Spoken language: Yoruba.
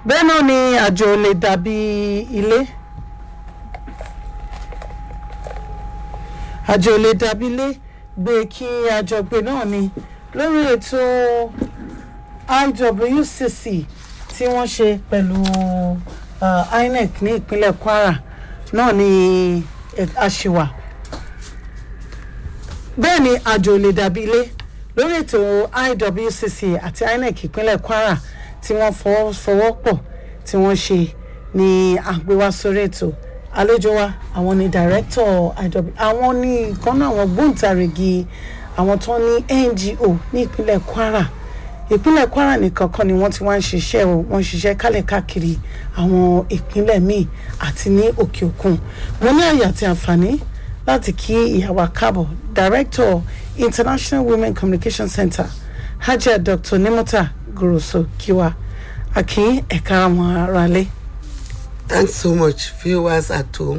bẹ́ẹ̀ náà ni àjò lè dàbí ilé àjò lè dàbí ilé gbé kí àjọgbé náà ni lórí ètò IWCC tí wọ́n ṣe pẹ̀lú uh, INEC ní ìpínlẹ̀ Kwara náà ni àṣìwà bẹ́ẹ̀ ni àjò lè dàbí ilé lórí ètò IWCC àti INEC ìpínlẹ̀ Kwara tí wọ́n fọwọ́sowọ́pọ̀ tí wọ́n ṣe ní àgbéwá sórí ètò àlejò wa àwọn ni director IW àwọn ní ìkànnì àwọn gbóǹtarìgì àwọn tó ní NGO ní ìpínlẹ̀ Kwara ìpínlẹ̀ Kwara nìkan kan ni wọ́n ti wá ń ṣiṣẹ́ o wọ́n ń ṣiṣẹ́ kálẹ̀ káàkiri àwọn ìpínlẹ̀ míì àti ní òkè òkun mo ní àyè àti àǹfààní láti kí ìyàwó káàbọ̀ director International Women Communication Center Hajia Dr. Nimota Goroso Kiwa akin ẹ̀ka àwọn aráalé. Thanks so much, viewers at home.